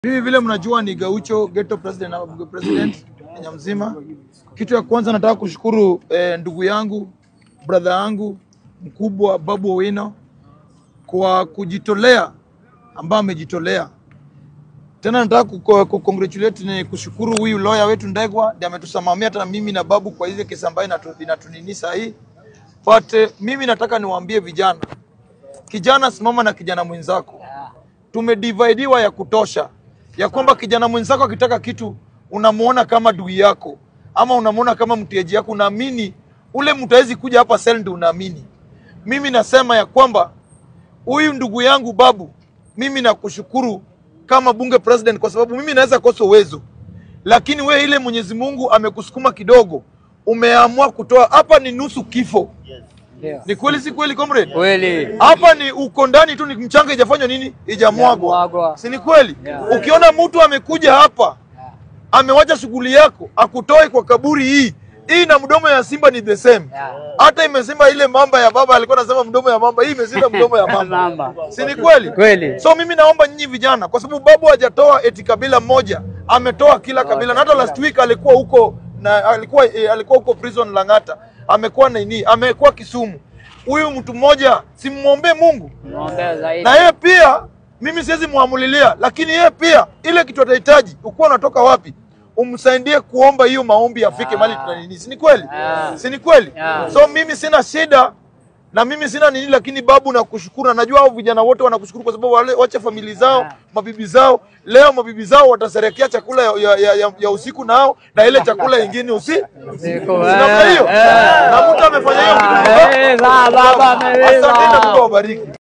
Mimi vile mnajua ni Gaucho ghetto president na president Kenya mzima. Kitu ya kwanza nataka kushukuru eh, ndugu yangu brother yangu mkubwa Babu Owino kwa kujitolea ambao amejitolea. Tena nataka kuko- kucongratulate ni kushukuru huyu lawyer wetu Ndegwa ndiye ametusimamia hata mimi na Babu kwa ile kesi ambayo inatu- inatunini saa hii. But eh, mimi nataka niwaambie vijana, kijana simama na kijana mwenzako tumedividiwa ya kutosha ya kwamba kijana mwenzako akitaka kitu unamuona kama dui yako ama unamuona kama mteja yako, unaamini ule mtu hawezi kuja hapa sel, ndio unaamini. Mimi nasema ya kwamba huyu ndugu yangu Babu, mimi nakushukuru kama bunge president, kwa sababu mimi naweza kosa uwezo, lakini we ile Mwenyezi Mungu amekusukuma kidogo, umeamua kutoa hapa. Ni nusu kifo. Ndio. Ni kweli, si kweli comrade? Kweli. hapa ni uko ndani tu, ni mchanga ijafanywa nini, ijamwagwa, Ijamwagwa. si ni kweli? Yeah. Ukiona mtu amekuja hapa amewacha shughuli yako akutoe kwa kaburi hii hii na mdomo ya simba ni the same. Yeah. Hata imesema ile mamba ya baba alikuwa anasema mdomo ya mamba, hii imesema mdomo ya mamba, Mamba. si ni kweli? Kweli. So mimi naomba nyinyi vijana, kwa sababu babu hajatoa eti kabila moja, ametoa kila kabila, na hata last week alikuwa huko na alikuwa eh, alikuwa huko prison Lang'ata, amekuwa nini, amekuwa Kisumu. Huyu mtu mmoja simwombee Mungu Muombea zaidi. na yeye pia, mimi siwezi muamulilia, lakini yeye pia ile kitu atahitaji, ukuwa unatoka wapi, umsaidie kuomba hiyo maombi afike mali tuna nini, si ni kweli? Yeah. Si ni kweli? Yeah. So mimi sina shida na mimi sina nini, lakini babu, nakushukuru. Na najua hao vijana wote wanakushukuru kwa sababu wale wache famili zao, Yeah. mabibi zao. Leo mabibi zao wataserekea chakula ya, ya, ya, ya, ya usiku nao na ile chakula ingine usi Siku, namna hiyo, eh, eh. na mtu amefanya hiyo kitu. Ah, eh, za baba ameweza. Asante na Mungu awabariki.